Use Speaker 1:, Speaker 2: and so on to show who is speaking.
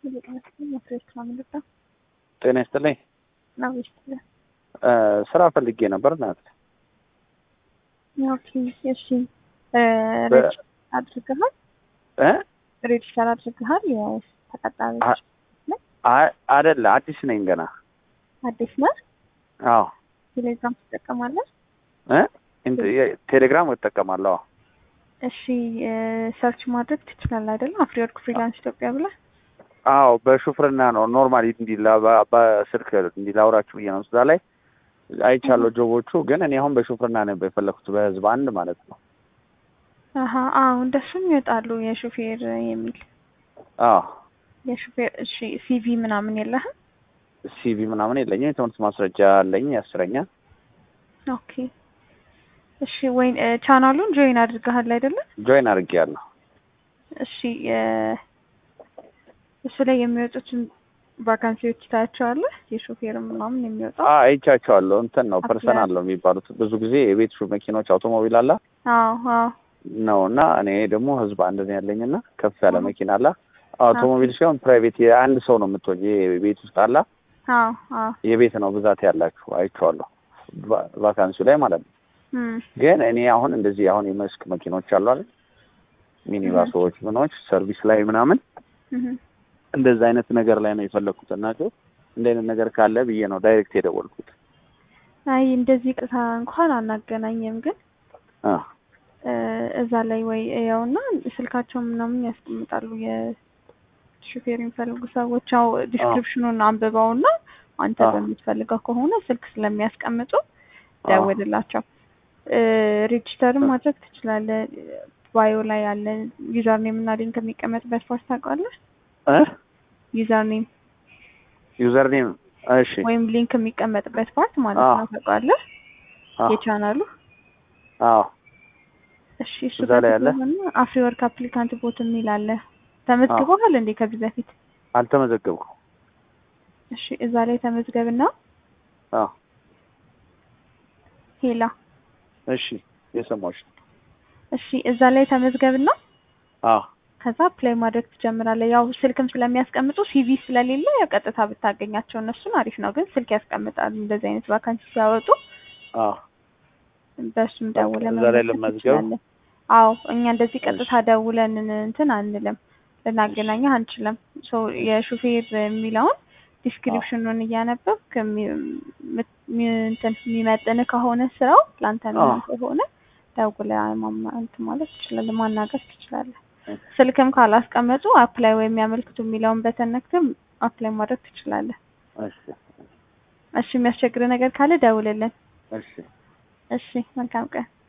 Speaker 1: ጤና ይስጥልኝ። ስራ ፈልጌ ነበር ናት።
Speaker 2: ኦኬ እሺ። ሬጅስተር አድርገሃል?
Speaker 1: እ
Speaker 2: ሬጅስተር አድርገሃል? የተቀጣሪ
Speaker 1: አይደለ አዲስ ነኝ ገና።
Speaker 2: አዲስ ነህ?
Speaker 1: አዎ
Speaker 2: ቴሌግራም ትጠቀማለህ?
Speaker 1: እ ቴሌግራም እጠቀማለሁ።
Speaker 2: እሺ ሰርች ማድረግ ትችላለህ አይደለም? አፍሪወርክ ፍሪላንስ ኢትዮጵያ ብለህ
Speaker 1: አዎ በሹፍርና ነው ኖርማሊ እንዲላ በስልክ እንዲላውራችሁ ብዬ ነው። እዛ ላይ አይቻለሁ ጆቦቹ፣ ግን እኔ አሁን በሹፍርና ነበር የፈለኩት በህዝብ አንድ ማለት ነው።
Speaker 2: አሀ አዎ እንደሱም ይወጣሉ የሹፌር የሚል
Speaker 1: አዎ
Speaker 2: የሹፌር እሺ ሲቪ ምናምን የለህም?
Speaker 1: ሲቪ ምናምን የለኝም። የትምህርት ማስረጃ አለኝ ያስረኛ።
Speaker 2: ኦኬ እሺ ወይ ቻናሉን ጆይን አድርገሃል አይደለም?
Speaker 1: ጆይን አድርጌያለሁ።
Speaker 2: እሺ እሱ ላይ የሚወጡትን ቫካንሲዎች ታያቸዋለህ? የሾፌር ምናምን የሚወጣው
Speaker 1: አይቻቸዋለሁ። እንትን ነው ፐርሰናል ነው የሚባሉት። ብዙ ጊዜ የቤት ሹ መኪኖች አውቶሞቢል አላ
Speaker 2: አዎ አዎ
Speaker 1: ነው እና እኔ ደግሞ ህዝብ አንድ ነው ያለኝ እና ከፍ ያለ መኪና አላ አውቶሞቢል ሲሆን ፕራይቬት የአንድ ሰው ነው የምትሆኝ የቤት ውስጥ አላ
Speaker 2: አዎ አዎ
Speaker 1: የቤት ነው ብዛት ያላችሁ አይቼዋለሁ፣ ቫካንሲው ላይ ማለት ነው። ግን እኔ አሁን እንደዚህ አሁን የመስክ መኪኖች አሉ አይደል ሚኒባሶች፣ ምኖች ሰርቪስ ላይ ምናምን እንደዛ አይነት ነገር ላይ ነው የፈለግኩት እና እንደ አይነት ነገር ካለ ብዬ ነው ዳይሬክት የደወልኩት።
Speaker 2: አይ እንደዚህ ቅታ እንኳን አናገናኝም፣ ግን እዛ ላይ ወይ ያውና ስልካቸው ምናምን ያስቀምጣሉ የሹፌር የሚፈልጉ ሰዎች ያው ዲስክሪፕሽኑን አንብበውና አንተ በምትፈልገው ከሆነ ስልክ ስለሚያስቀምጡ ደውልላቸው። ሬጅስተርም ማድረግ ትችላለህ። ባዮ ላይ ያለ ዩዘር ኔም እና ሊንክ የሚቀመጥበት ፓርት ታውቃለህ? ዩዘር ኔም
Speaker 1: ዩዘር ኔም እሺ፣
Speaker 2: ወይም ሊንክ የሚቀመጥበት ፓርት ማለት ነው። ታውቃለህ? የቻናሉ
Speaker 1: አዎ።
Speaker 2: እሺ፣ እሱ ጋር ያለ አፍሪ ወርክ አፕሊካንት ቦት የሚል አለ። ተመዝግበሃል እንዴ ከዚህ በፊት?
Speaker 1: አልተመዘገብኩም።
Speaker 2: እሺ፣ እዛ ላይ ተመዝገብና
Speaker 1: አዎ።
Speaker 2: ሄላ
Speaker 1: እሺ፣ የሰማሁሽ።
Speaker 2: እሺ፣ እዛ ላይ ተመዝገብና
Speaker 1: አዎ
Speaker 2: ከዛ ፕሌይ ማድረግ ትጀምራለህ። ያው ስልክም ስለሚያስቀምጡ ሲቪ ስለሌለ ያው ቀጥታ ብታገኛቸው እነሱን አሪፍ ነው። ግን ስልክ ያስቀምጣሉ እንደዚህ አይነት ቫካንሲ ሲያወጡ።
Speaker 1: አዎ
Speaker 2: በእሱም ደውለን
Speaker 1: እዛ ላይ ልመዝገብ።
Speaker 2: አዎ እኛ እንደዚህ ቀጥታ ደውለን እንትን አንልም፣ ልናገናኘህ አንችልም። ሶ የሹፌር የሚለውን ዲስክሪፕሽኑን እያነበብክ እንትን የሚመጥን ከሆነ ስራው ለአንተ የሚሆን ከሆነ ደውለህ እንትን ማለት ትችላለህ፣ ማናገር ትችላለህ። ስልክም ካላስቀመጡ አፕላይ ወይም ያመልክቱ የሚለውን በተነክተም አፕላይ ማድረግ ትችላለህ።
Speaker 1: እሺ
Speaker 2: እሺ፣ የሚያስቸግር ነገር ካለ ደውልልን።
Speaker 1: እሺ
Speaker 2: እሺ፣ መልካም ቀን።